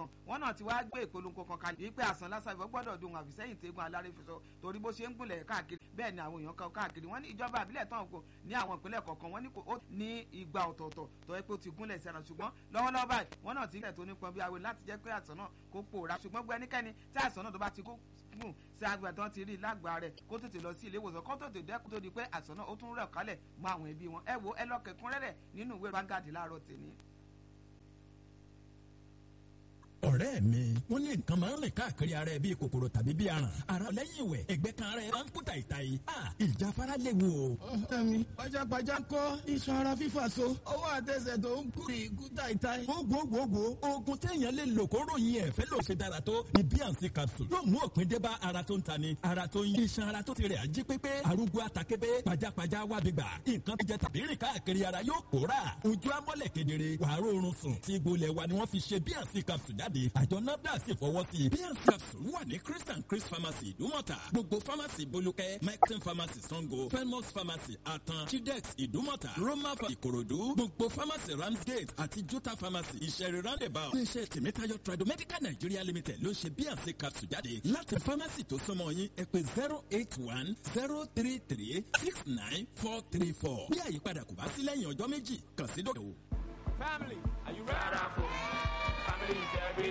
ìwòsàn wọn náà ti wá gbé ìpolongo kan kalẹ̀ wípé àsán lásán ìfọ́ gbọ́dọ̀ dohun àfìsẹ́yìn tẹ́gun alárè fi sọ torí bó ṣe ń gúnlẹ̀ káàkiri bẹ́ẹ̀ ni àwọn èèyàn kan káàkiri wọ́n ní ìjọba àbílẹ̀ tán kò ní àwọn ìpínlẹ̀ kọ̀ọ̀kan wọ́n ní kò ó ní ìgbà ọ̀tọ̀ọ̀tọ̀ tó yẹ pé ó ti gúnlẹ̀ sí ara ṣùgbọ́n lọ́wọ́lọ́wọ́ báyìí wọ́n náà ti ilẹ̀ tó nípọn bí awo láti jẹ́ pé àsán náà kó pòórá ṣùgbọ́n gbọ́ ẹnikẹ́ni tí àsán náà tó bá ti kó gùn sí agbẹ̀ tán ti rí lágbàá rẹ̀ kó tètè lọ sí ilé ìwòsàn kó tètè dẹ́kun tó di pé àsán náà ó tún rẹ̀ kálẹ̀ mọ́ àwọn ẹbí wọn ẹ wo ẹ lọ kẹ̀kúnrẹ́rẹ́ nínú ìwé Vanguard láàárọ̀ tèmi ọ̀rẹ́ mi wọ́n ní nǹkan máa ń rìn káàkiri ara ẹ bíi kòkòrò tàbí bíi aràn ara lẹ́yìn ìwẹ̀ ẹgbẹ́ kan ara ẹ máa ń kú tàìtàì a ìjáfara léwu o. ọ̀rẹ́ mi pajápajá kọ́ iṣan ara fífà so ọwọ́ àtẹsẹ̀ tó ń kú ìkú tàìtàì. gbogbogbò oògùn téèyàn lè lò kó ròyìn ẹ̀ fẹ́ lò ṣe dára tó ní bíànsì capsule yóò mú òpin dé bá ara tó ń ta ni ara tó ń yí iṣan ara tó ti rẹ̀ ají pépé arúgbó atakébé pajápajá wá gbígbà nǹkan jíjẹ tàbí rìn káàkiri ara yóò pòórà ojú amọ́lẹ̀ kedere wàá rọrùn sùn tí gbolẹ̀ wa ni wọ́n fi ṣe bíànsì capsule jáde àjọ nafda sì fọwọ́ sí i. bnc capsule wà ní chris and chris pharmacy ìdúmọ̀tà gbogbo pharmacy bolúkẹ́ mexin pharmacy sango felmos pharmacy atan chidex ìdúmọ̀tà roma pharmacy ìkòròdú gbogbo pharmacy ramsgate àti jota pharmacy ìṣẹ̀rí roundabout. iléeṣẹ́ tèmítáyọ̀ tradomedical nigeria limited ló ń ṣe bnc capsule jáde láti pharmacy tó súnmọ́ yín ẹ pè zero eight one zero three three six nine four three four. bí àyípadà kò bá sí lẹ́yìn ọjọ́ méjì kàn sí dọ̀dọ̀. Family, are you ready? Family is everything.